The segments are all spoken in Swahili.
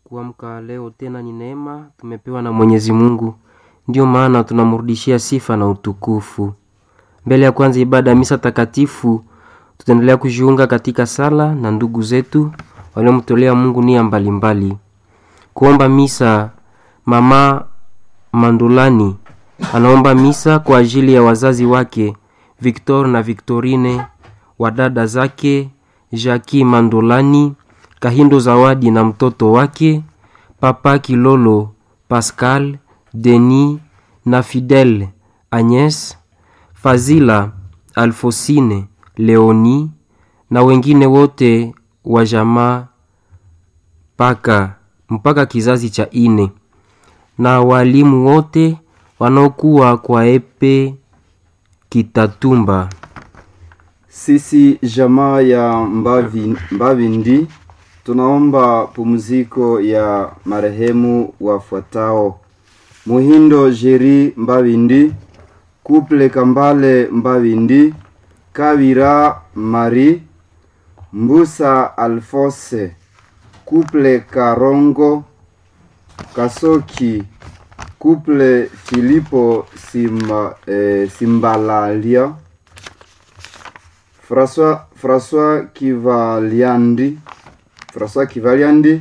Kuamka leo tena ni neema tumepewa na Mwenyezi Mungu, ndiyo maana tunamrudishia sifa na utukufu. Mbele ya kwanza ibada ya misa takatifu, tutaendelea kujiunga katika sala na ndugu zetu waliomtolea Mungu nia mbalimbali. Kuomba misa, mama Mandulani anaomba misa kwa ajili ya wazazi wake Victor na Victorine, wadada zake Jackie Mandolani, Kahindo Zawadi na mtoto wake Papa Kilolo Pascal, Denis na Fidel Agnes, Fazila Alfosine, Leoni na wengine wote wa jamaa mpaka mpaka kizazi cha ine na walimu wote wanaokuwa kwa epe Kitatumba. Sisi jamaa ya Mbavi, Mbavindi tunaomba pumziko ya marehemu wafuatao: Muhindo Jeri Mbavindi, Kuple Kambale Mbavindi, Kavira Mari, Mbusa Alfose, Kuple Karongo, Kasoki, Kuple Filipo Simba, eh, Simbalalia, François, François Kivaliandi, François Kivaliandi,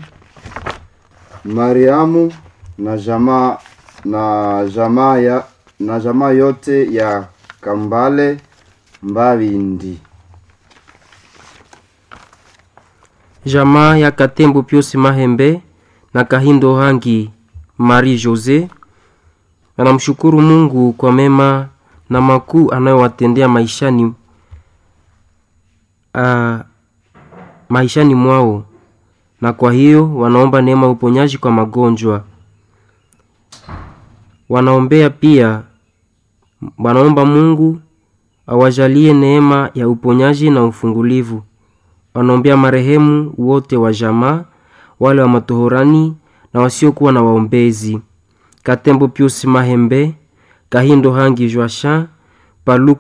Mariamu na jamaa na jamaa ya na jamaa yote ya Kambale Mbavindi. Jamaa ya Katembo Piusi Mahembe na Kahindo Hangi Marie Jose anamshukuru Mungu kwa mema na makuu anayowatendea maishani uh, maishani mwao, na kwa hiyo wanaomba neema ya uponyaji kwa magonjwa. Wanaombea pia, wanaomba Mungu awajalie neema ya uponyaji na ufungulivu. Wanaombea marehemu wote wa jamaa, wale wa matohorani na wasiokuwa na waombezi: Katembo Pius Mahembe, Kahindo Hangi Joachin, Paluku